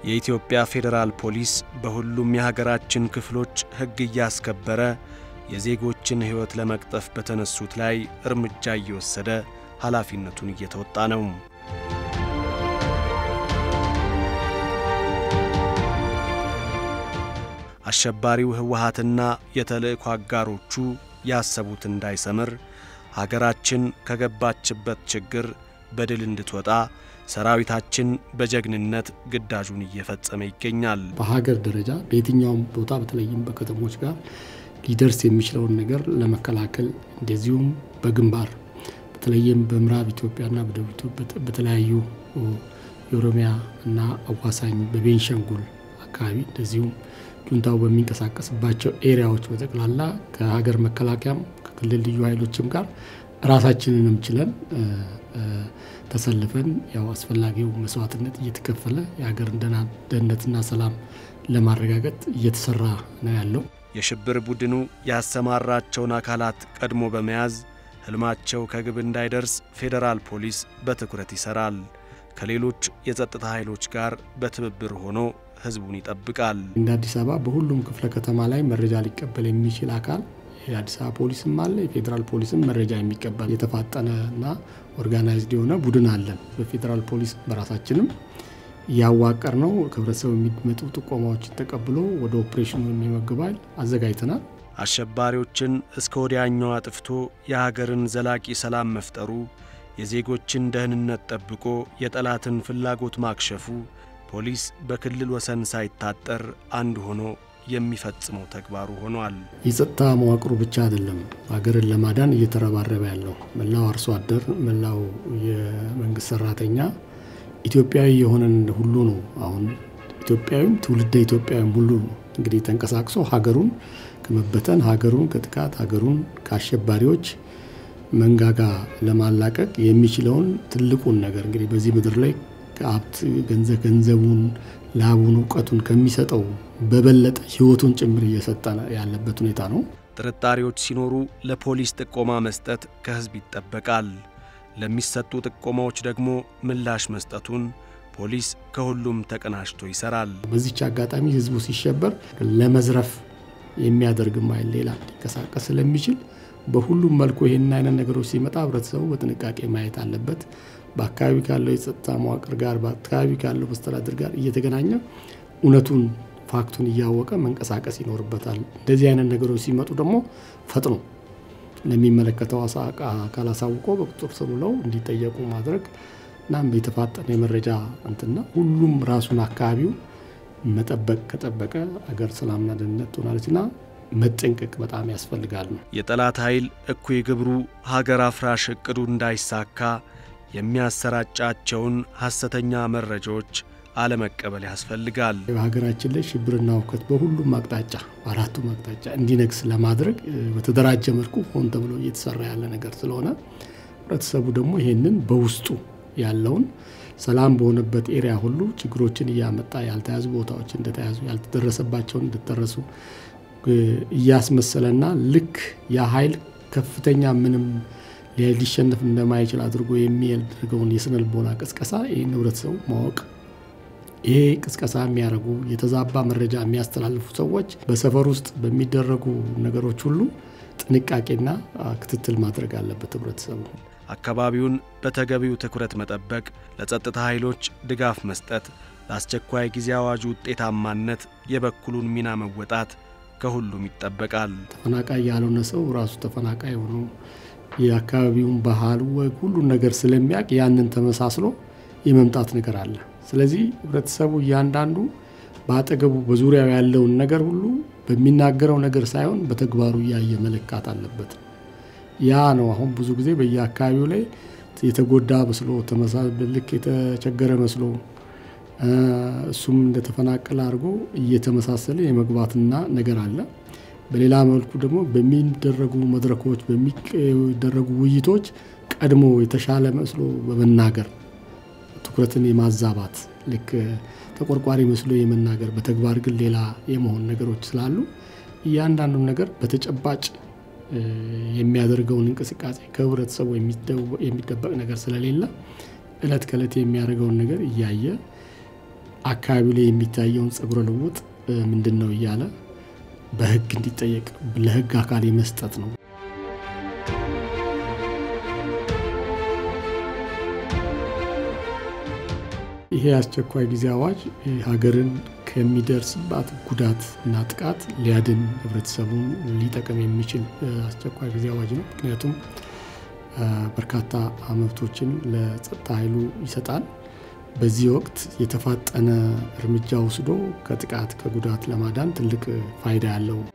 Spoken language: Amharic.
የኢትዮጵያ ፌዴራል ፖሊስ በሁሉም የሀገራችን ክፍሎች ሕግ እያስከበረ የዜጎችን ሕይወት ለመቅጠፍ በተነሱት ላይ እርምጃ እየወሰደ ኃላፊነቱን እየተወጣ ነው። አሸባሪው ህወሓትና የተልእኮ አጋሮቹ ያሰቡት እንዳይሰምር ሀገራችን ከገባችበት ችግር በድል እንድትወጣ ሰራዊታችን በጀግንነት ግዳጁን እየፈጸመ ይገኛል። በሀገር ደረጃ በየትኛውም ቦታ በተለይም በከተሞች ጋር ሊደርስ የሚችለውን ነገር ለመከላከል እንደዚሁም በግንባር በተለይም በምዕራብ ኢትዮጵያና በደቡብ ኢትዮጵያ በተለያዩ የኦሮሚያ እና አዋሳኝ በቤንሻንጉል አካባቢ እንደዚሁም ጁንታው በሚንቀሳቀስባቸው ኤሪያዎች በጠቅላላ ከሀገር መከላከያም ከክልል ልዩ ኃይሎችም ጋር ራሳችንንም ችለን ተሰልፈን ያው አስፈላጊው መስዋዕትነት እየተከፈለ የሀገርን ደህንነትና ሰላም ለማረጋገጥ እየተሰራ ነው ያለው። የሽብር ቡድኑ ያሰማራቸውን አካላት ቀድሞ በመያዝ ሕልማቸው ከግብ እንዳይደርስ ፌዴራል ፖሊስ በትኩረት ይሠራል። ከሌሎች የጸጥታ ኃይሎች ጋር በትብብር ሆኖ ሕዝቡን ይጠብቃል። እንደ አዲስ አበባ በሁሉም ክፍለ ከተማ ላይ መረጃ ሊቀበል የሚችል አካል የአዲስ አበባ ፖሊስም አለ። የፌዴራል ፖሊስም መረጃ የሚቀበል የተፋጠነ እና ኦርጋናይዝድ የሆነ ቡድን አለን። በፌዴራል ፖሊስ በራሳችንም እያዋቀር ነው። ከህብረተሰቡ የሚመጡ ጥቆማዎችን ተቀብሎ ወደ ኦፕሬሽኑ የሚመግብ ኃይል አዘጋጅተናል። አሸባሪዎችን እስከ ወዲያኛው አጥፍቶ የሀገርን ዘላቂ ሰላም መፍጠሩ፣ የዜጎችን ደህንነት ጠብቆ የጠላትን ፍላጎት ማክሸፉ ፖሊስ በክልል ወሰን ሳይታጠር አንድ ሆኖ የሚፈጽመው ተግባሩ ሆኗል። የጸጥታ መዋቅሩ ብቻ አይደለም ሀገርን ለማዳን እየተረባረበ ያለው መላው አርሶ አደር፣ መላው የመንግስት ሰራተኛ ኢትዮጵያዊ የሆነን ሁሉ ነው። አሁን ኢትዮጵያዊም ትውልደ ኢትዮጵያዊም ሁሉ እንግዲህ ተንቀሳቅሶ ሀገሩን ከመበተን ሀገሩን ከጥቃት ሀገሩን ከአሸባሪዎች መንጋጋ ለማላቀቅ የሚችለውን ትልቁን ነገር እንግዲህ በዚህ ምድር ላይ ሀብት ገንዘብ ገንዘቡን ላቡን እውቀቱን ከሚሰጠው በበለጠ ሕይወቱን ጭምር እየሰጠ ያለበት ሁኔታ ነው። ጥርጣሬዎች ሲኖሩ ለፖሊስ ጥቆማ መስጠት ከሕዝብ ይጠበቃል። ለሚሰጡ ጥቆማዎች ደግሞ ምላሽ መስጠቱን ፖሊስ ከሁሉም ተቀናጅቶ ይሰራል። በዚች አጋጣሚ ሕዝቡ ሲሸበር ለመዝረፍ የሚያደርግም ኃይል ሌላ ሊንቀሳቀስ ስለሚችል በሁሉም መልኩ ይህን አይነት ነገሮች ሲመጣ ህብረተሰቡ በጥንቃቄ ማየት አለበት። በአካባቢ ካለው የጸጥታ መዋቅር ጋር በአካባቢ ካለው መስተዳድር ጋር እየተገናኘ እውነቱን ፋክቱን እያወቀ መንቀሳቀስ ይኖርበታል። እንደዚህ አይነት ነገሮች ሲመጡ ደግሞ ፈጥኖ ለሚመለከተው አካል አሳውቆ በቁጥጥር ስር ውለው እንዲጠየቁ ማድረግ እናም የተፋጠነ የመረጃ እንትና ሁሉም ራሱን አካባቢው መጠበቅ ከጠበቀ አገር ሰላምና ደህንነት ትሆናለችና መጠንቀቅ በጣም ያስፈልጋል ነው። የጠላት ኃይል እኩይ ግብሩ ሀገር አፍራሽ እቅዱ እንዳይሳካ የሚያሰራጫቸውን ሐሰተኛ መረጃዎች አለመቀበል ያስፈልጋል። በሀገራችን ላይ ሽብርና ሁከት በሁሉም አቅጣጫ በአራቱም አቅጣጫ እንዲነግስ ለማድረግ በተደራጀ መልኩ ሆን ተብሎ እየተሰራ ያለ ነገር ስለሆነ ህብረተሰቡ ደግሞ ይሄንን በውስጡ ያለውን ሰላም በሆነበት ኤሪያ ሁሉ ችግሮችን እያመጣ ያልተያዙ ቦታዎች እንደተያዙ ያልተደረሰባቸውን እንደተደረሱ እያስመሰለና ልክ ያ ኃይል ከፍተኛ ምንም ሊሸነፍ እንደማይችል አድርጎ የሚያደርገውን የስነ ልቦና ቅስቀሳ ይህን ህብረተሰቡ ማወቅ ይሄ ቅስቀሳ የሚያደርጉ የተዛባ መረጃ የሚያስተላልፉ ሰዎች በሰፈር ውስጥ በሚደረጉ ነገሮች ሁሉ ጥንቃቄና ክትትል ማድረግ አለበት ህብረተሰቡ። አካባቢውን በተገቢው ትኩረት መጠበቅ፣ ለጸጥታ ኃይሎች ድጋፍ መስጠት፣ ለአስቸኳይ ጊዜ አዋጁ ውጤታማነት የበኩሉን ሚና መወጣት ከሁሉም ይጠበቃል። ተፈናቃይ ያልሆነ ሰው ራሱ ተፈናቃይ ሆኖ የአካባቢውን ባህል፣ ወግ፣ ሁሉን ነገር ስለሚያውቅ ያንን ተመሳስሎ የመምጣት ነገር አለ። ስለዚህ ህብረተሰቡ እያንዳንዱ በአጠገቡ በዙሪያው ያለውን ነገር ሁሉ በሚናገረው ነገር ሳይሆን በተግባሩ እያየ መለካት አለበት። ያ ነው አሁን ብዙ ጊዜ በየአካባቢው ላይ የተጎዳ መስሎ ልክ የተቸገረ መስሎ እሱም እንደተፈናቀለ አድርጎ እየተመሳሰለ የመግባትና ነገር አለ። በሌላ መልኩ ደግሞ በሚደረጉ መድረኮች በሚደረጉ ውይይቶች ቀድሞ የተሻለ መስሎ በመናገር ትኩረትን የማዛባት ልክ ተቆርቋሪ መስሎ የመናገር በተግባር ግን ሌላ የመሆን ነገሮች ስላሉ እያንዳንዱን ነገር በተጨባጭ የሚያደርገውን እንቅስቃሴ ከህብረተሰቡ የሚደበቅ ነገር ስለሌለ እለት ከእለት የሚያደርገውን ነገር እያየ አካባቢ ላይ የሚታየውን ጸጉረ ልውጥ ምንድን ነው እያለ በህግ እንዲጠየቅ ለህግ አካል የመስጠት ነው። ይሄ አስቸኳይ ጊዜ አዋጅ ሀገርን ከሚደርስባት ጉዳት እና ጥቃት ሊያድን ህብረተሰቡን ሊጠቅም የሚችል አስቸኳይ ጊዜ አዋጅ ነው። ምክንያቱም በርካታ መብቶችን ለጸጥታ ኃይሉ ይሰጣል። በዚህ ወቅት የተፋጠነ እርምጃ ወስዶ ከጥቃት ከጉዳት ለማዳን ትልቅ ፋይዳ ያለው